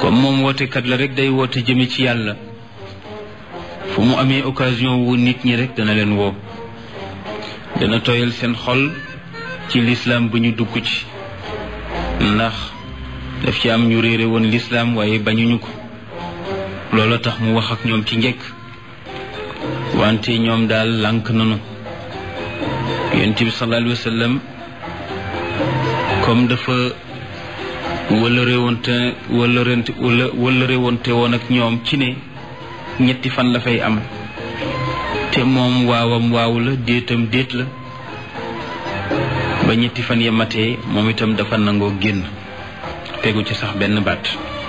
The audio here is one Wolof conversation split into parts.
comme moom wootekat la rek day woote jëme ci yàlla fu mu amee occasion wu nit ñi rek dana leen woo dana tooyal seen xol ci lislaam bu ñu dugg ci ndax daf ci am ñu réere woon lislaam waaye bañuñu ko loola tax mu wax ak ñoom ci njëkk wante ñoom daal lànk nanu yonent bi sallallahu alayhi wa sallam comme dafa wëllëre wonte wëllërente wëllëre wonte woon ak ñoom ci ne ñetti fan la fay am te moom waawam waaw la déetam déet la ba ñetti fan ya matee moom itam dafa nangoo génn tegu ci sax benn baat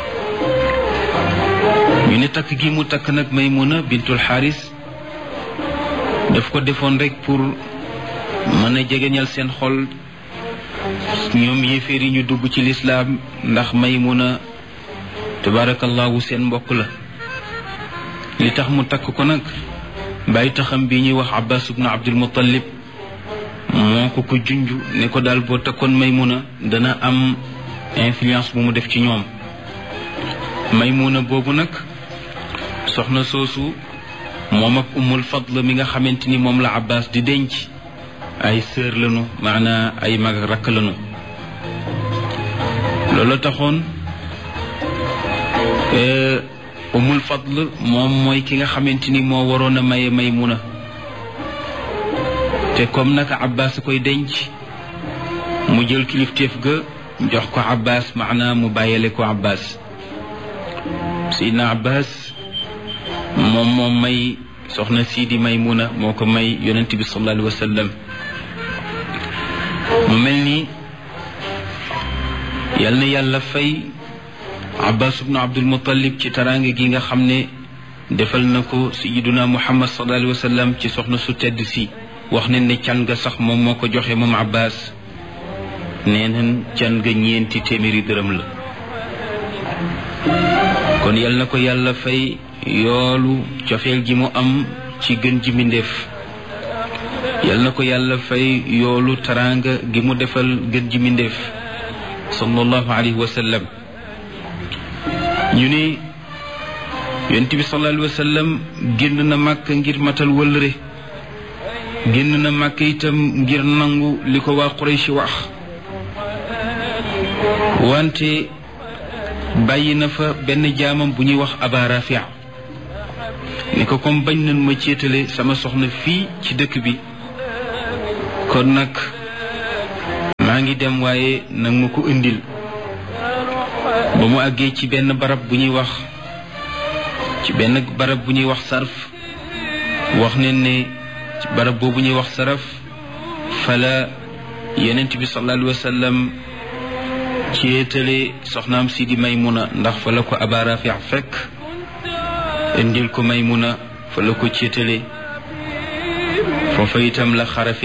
ñu ne takk gi mu takk nag Maymuna bintul Xaaris daf ko defoon rek pour mën a jegeñal seen xol ñoom yéeféer yi ñu dugg ci lislaam ndax Maymuna tabarakallahu seen mbokk la li tax mu takk ko nag bàyyi taxam bi ñuy wax Abbas ibnu Abdul Muttalib moo ko ko junj ne ko daal boo takkoon Maymuna dana am influence bu mu def ci ñoom Maymuna boobu nag soxna soosu moom ak Ummul Fadl mi nga xamante ni moom la Abbas di denc ay sœur lañu maanaa ay mag rakk lañu loolu taxoon Ummul Fadl moom mooy ki nga xamante ni moo waroon a maye Maymuna te comme naka Abbas koy denc mu jël kilifteef ga jox ko Abbas maanaa mu bàyyale ko Abbas Seydina Abbas moom moom may soxna sii di Maymuna moo ko may yonent bi sallallahu alayhi wa sallam mu mel ni yal na yàlla fay Abbas ibnu Abdul Muttalib ci taraange gi nga xam ne defal na ko sayiduna Muhammad sallallahu alayhi wa sallam ci soxna su tedd si wax ne ne can ga sax moom moo ko joxe moom Abbas nee nañ can ga ñeenti téeméeri dërëm la kon yal na ko yàlla fay yoolu cofeel gi mu am ci gën ji mbindéef yal na ko yàlla fay yoolu taraanga gi mu defal gën ji mbindéef sallallahu alayhi wa sallam ñu ne yonent bi sallallahu alayhi wa sallam génn na màkk ngir matal wëllëre génn na màkk itam ngir nangu li ko waa Quraysh wax wante bàyyi na fa benn jaamam bu ñuy wax Aba Rafia ni ko comme bañ nañ ma céetale sama soxna fii ci dëkk bi kon nag maa ngi dem waaye nag ma ko indil ba mu àggee ci benn barab bu ñuy wax ci benn barab bu ñuy wax sarf wax ne ne ci barab boobu ñuy wax saraf fala yonent bi sallallahu alayhi wa sallam céetale soxnaam si di Maymuna ndax fa la ko Aba Rafi fekk indil ko Maymuna fa la ko céetale foofa itam la xarafe